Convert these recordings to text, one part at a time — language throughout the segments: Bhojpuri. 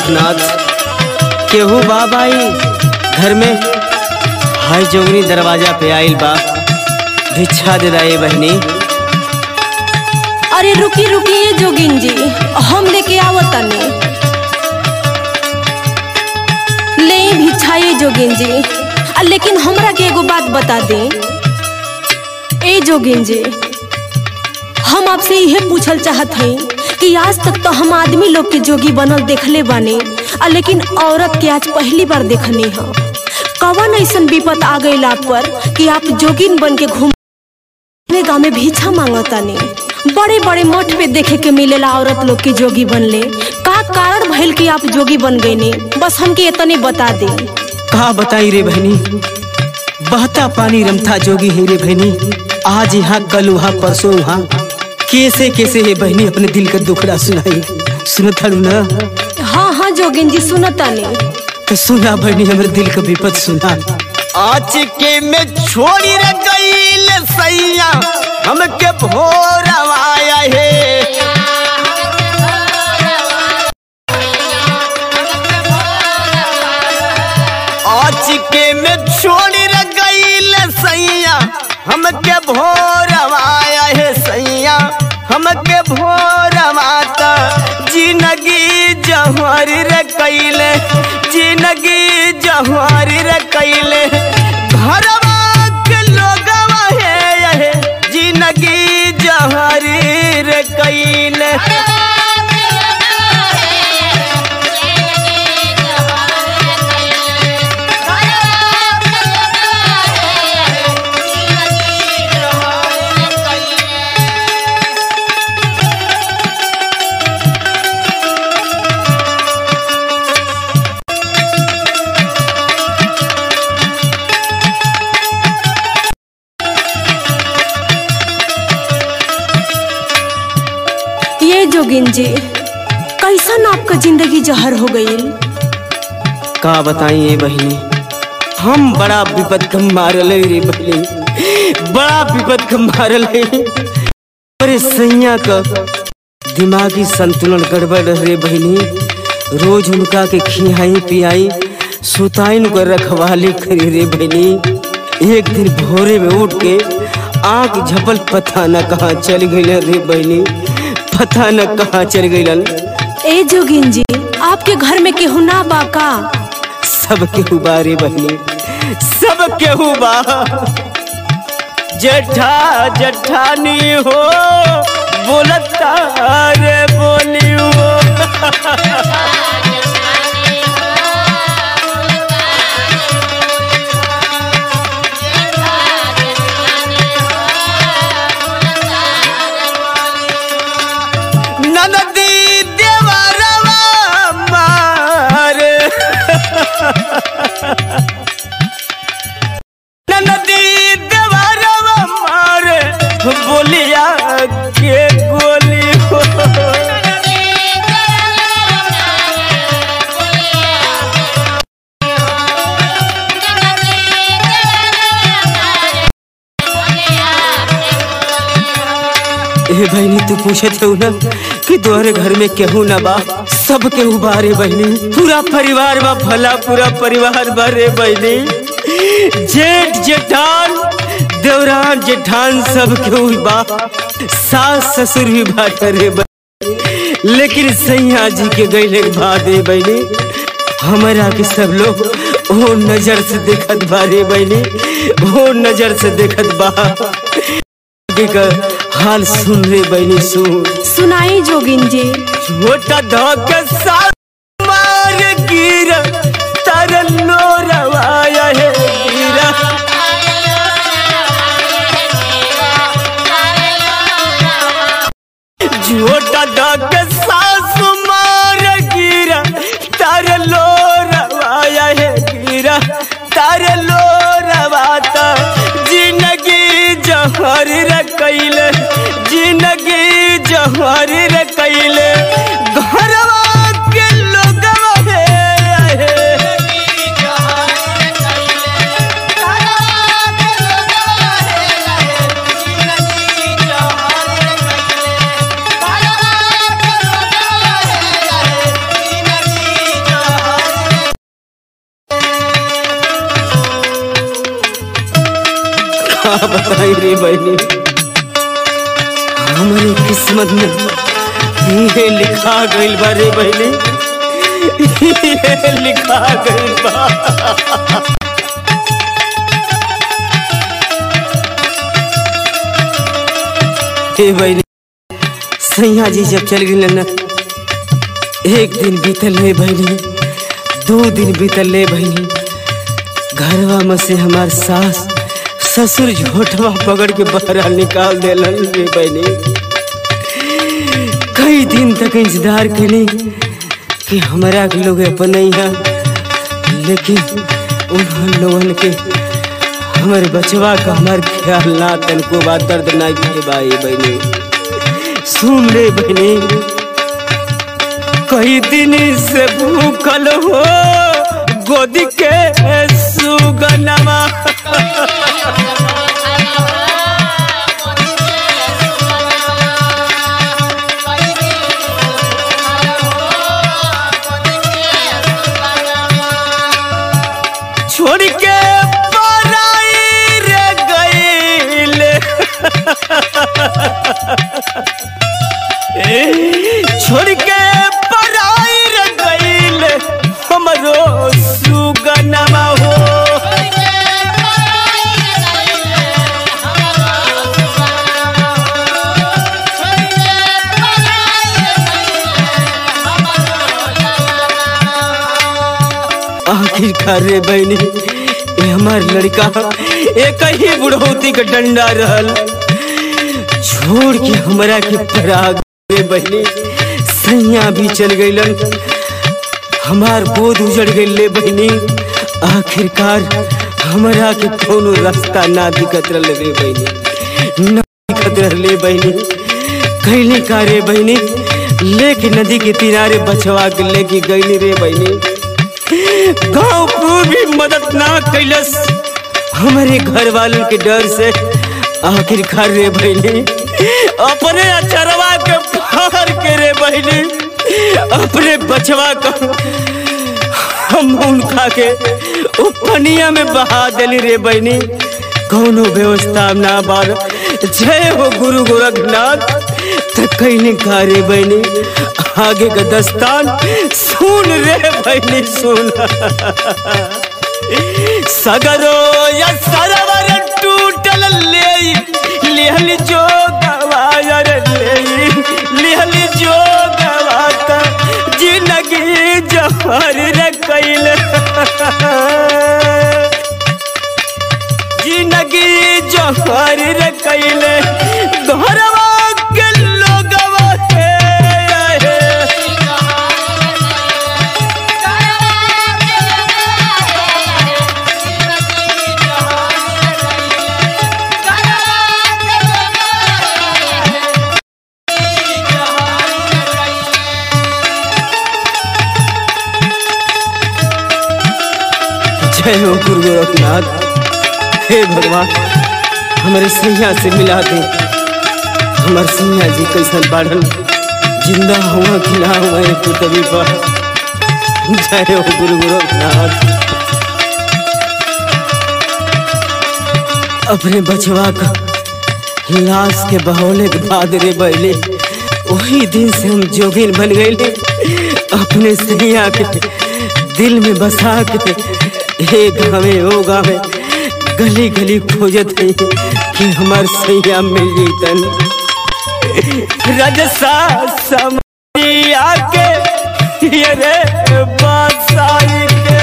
गोरखनाथ केहू बाबाई घर में हाय जोगनी दरवाजा पे आइल बा भिक्षा दे दाए बहनी अरे रुकी रुकिए जोगिन जी हम लेके आवतनी ले भिक्षाए जोगिन जी आ, लेकिन हमरा के एगो बात बता दे ए जोगिन जी हम आपसे यह पूछल चाहत हई कि आज तक तो हम आदमी लोग के जोगी बनल देखले बानी आ लेकिन औरत के आज पहली बार देखनी है कवन ऐसन विपत आ गई आप पर कि आप जोगिन बन के घूम अपने गाँव में भिक्षा मांगतानी बड़े बड़े मठ पे देखे के मिलेला औरत लोग के जोगी बनले का कारण भइल कि आप जोगी बन गए बस हमके इतने बता दे कहा बताई रे बहनी बहता पानी रमता जोगी है रे बहनी आज यहाँ कल वहाँ परसों वहाँ कैसे कैसे ये बहनी अपने दिल का दुखड़ा सुनाई सुनत हड़ू ना हाँ हाँ जोगिन जी सुनतानी तो सुना बहनी हमारे दिल का विपत सुना आज के में छोड़ी रे गईल सैया हमके भोरवाया है आज के में छोड़ी रे गईल सैया हमके भोरवाया है सैया हमके भोरवाता जिंदगी जहर रे कैले जिंदगी जहर रे कैले घरवा के लोगवा है ये जिंदगी जहर रे कैले ये जोगिन जी कैसन आपका जिंदगी जहर हो गई का बताई ये बहनी हम बड़ा विपद का मारल है रे बहनी बड़ा विपद का मारल है अरे सैया का दिमागी संतुलन गड़बड़ रे बहनी रोज उनका के खियाई पियाई सुताइन को रखवाली करी रे बहनी एक दिन भोरे में उठ के आंख झपल पता न कहाँ चल गई रे बहनी पता न कहाँ चल गई ए जोगिन जी आपके घर में केहू ना बाका सब केहू बा रे बहनी सब केहू बा जेठा जेठानी हो बोलता रे बोली हो ननदी देवरवा मारे ननदी देवरवा मारे बोलिया के गोली हो ए बहनी तू पूछे थे ना कि तोहरे घर में केहू ना बा सब केहू बा रे बहनी पूरा परिवार बा भला पूरा परिवार बा रे बहनी जेठ जेठान देवरान जेठान सब केहू बा सास ससुर भी बाट रे बहनी लेकिन सैया जी के गईले के बाद रे बहनी हमारा के सब लोग वो नजर से देखत बा रे बहनी वो नजर से देखत बा आगे का हाल सुन रे बहनी सुन सुनाई जोगिन जी छोटा धोके साल मार गिर तरलो रवाया है गिरा छोटा धोके सास मार गिरा तरलो रवाया है गिरा तरलो रवाता जिंदगी जहर रे कैले जिंदगी जहर रे कैले घरवा के लोगवा हे का बताई रे बहनी हमारे किस्मत में ये लिखा गइल बा रे बहनी ये लिखा गइल बा हे बहनी सैया जी जब चल गई न एक दिन बीतल ले बहनी दो दिन बीतल ले बहनी घरवा में से हमार सास ससुर झोटवा पकड़ के बाहर निकाल देलन रे बहनी कई दिन तक इंतजार करी कि हमारा के लोग अपन है लेकिन उन लोगन के हमारे बचवा का हमार ख्याल ना तनको बा दर्द ना किए भाई बहनी सुन रे बहनी कई दिन से भूखल हो गोदी के सुगनमा छोड़ के पराई रे गईल छोड़ के पराई रे गईल हमरो सुगनमा हो आखिरकार रे बहनी ये हमार लड़का एक ही बुढ़ौती का डंडा रहल छोड़ के हमरा के पराग रे बहनी सैया भी चल गईलन हमार बोध उजड़ गई ले बहनी आखिरकार हमरा के कोनो रास्ता ना दिखत रह रे बहनी ना दिखत रह ले बहनी कैली का रे बहनी लेके नदी के किनारे बचवा के लेके गईली रे बहनी गांव को भी मदद ना कैलस हमारे घर वालों के डर से आखिरकार रे बहनी अपने अचरवा के फाड़ के रे बहनी अपने बचवा का हम उनका के उ पनिया में बहा देली रे बहनी कौनो व्यवस्था ना बार जय हो गुरु गोरखनाथ त कैने का रे बहनी आगे का दस्तान सुन रे बहनी सुन सगरो या सरवर टूटल ले लिहल जो गवायर ले लिहल जो गवाता जिंदगी जहर रे कैल जिंदगी जहर रे कैल घरवा के लोगवा हे हे जय हो गुरु गोरखनाथ हे भगवान हमारे सैया से मिला दे हमारे सैया जी कैसन बाढ़न जिंदा हुआ कि ना हुआ ये तू तभी पर जय हो गुरु गोरखनाथ अपने बचवा का लाश के बहौले के बाद रे बैले वही दिन से हम जोगिन बन गए अपने सैया के दिल में बसा के हे गावे ओ गावे गली गली खोजत है कि हमार सैया मिल जैतन रजसा समरिया के ये रे बासाई के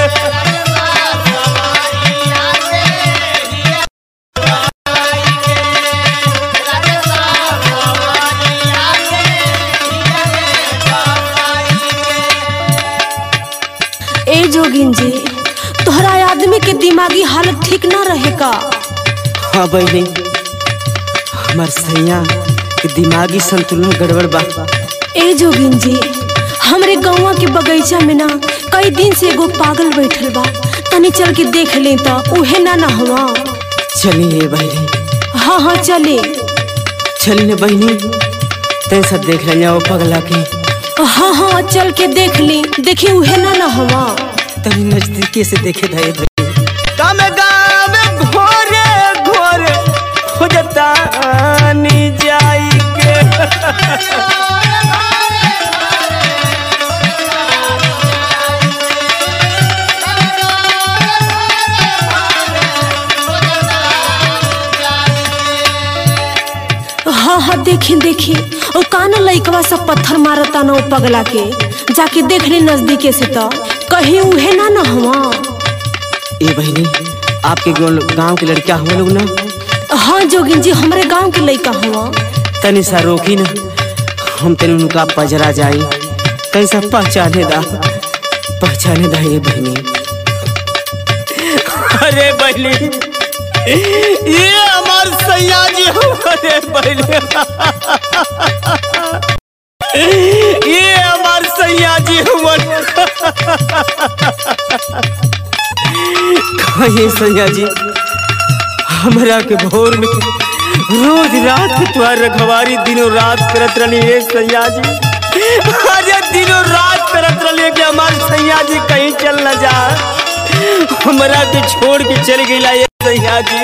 ए जोगिन जी तोहरा आदमी के दिमागी हालत ठीक ना रहे का हाँ बहनी हमार सैया के दिमागी संतुलन गड़बड़ बा ए जोगिन जी हमरे गौवा के बगीचा में ना कई दिन से एगो पागल बैठल बा तनी चल के देख ले त उहे ना ना हुआ चलिए बहनी हाँ हाँ चले चलिए बहनी तैं सब देख लेंगे वो पगला के हाँ हाँ चल के देख ली देखी उहे ना ना हुआ तनी नजदीकी से देखे था ये बहनी तम गावे घोरे घोरे हाँ देखी देखी ओ काना लइकवा सब पत्थर मारता ना ओ पगला के जाके देख ली नजदीके से तो कहीं उहे ना न हवा ए बहनी आपके गांव के लड़का हम लोग ना हाँ जोगिन जी हमारे गांव के लइका हुआ तनी सा रोकी ना हम तनी उनका पजरा जाई तनी सा पहचाने दा पहचाने दा ये बहनी अरे बहनी ये हमार सैया जी हो अरे बहनी ये हमार सैया जी हुआ कहे सैया जी हमरा के भोर में रोज रात तुम्हार रखवारी दिनों रात करत रही है सैया जी अरे दिनों रात करत रही कि हमारे सैया जी कहीं चल न जा हमरा के छोड़ के चल गई ये सैया जी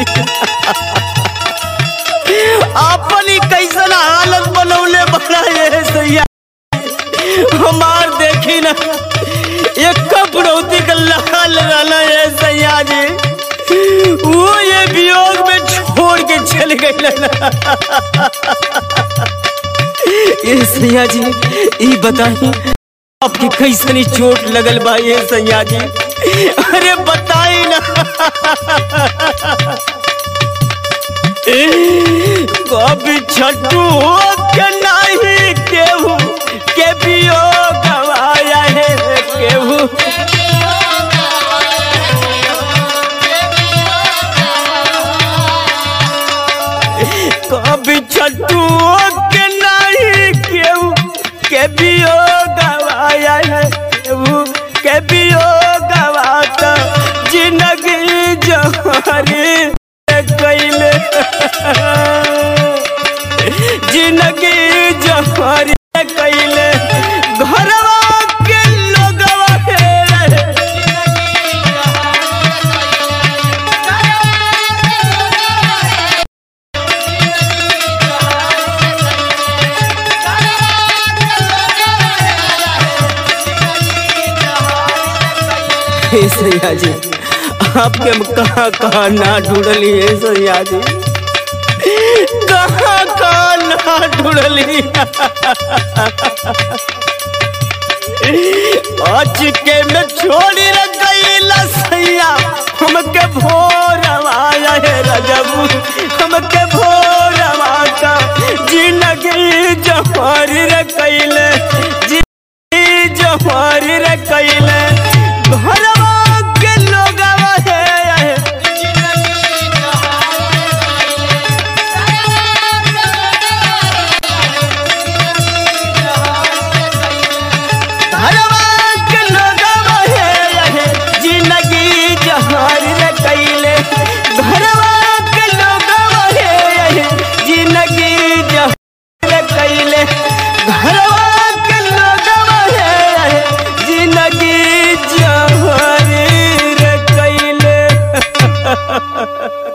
अपन ही कैसन हालत बनौले बना ये सैया हमार देखी ना एक कपड़ौती का लाल रहना है सैया जी वो ये वियोग में छोड़ के चल गई ना ये सैया जी ये बताई आपकी कैसनी चोट लगल बा ये सैया जी अरे बताई ना कभी छट्टू के नहीं केहू के वियोग गवाया है केहू कभी छट्टू के नहीं केहू के बियो गवाया है केहू के बियो गवाता जिंदगी जहरी कैले जिंदगी जहरी कैले घरवा के लोगवा हे हे सैया जी आपके हम कहाँ कहाँ ना ढूंढली है सैया जी कहाँ कहाँ ना ढूंढली आज के में छोड़ी रख गई सैया हमके भोर आया है रजबू हमके भोर का जिंदगी जमारी रे कैले जिंदगी जमारी रे कैले घरवा के लोगवा है घरवा के लोगवा है जिंदगी जहार रे कैले घरवा के लोगवा है जिंदगी जहार रे कैले घरवा के लोगवा है जिंदगी जहार रे कैले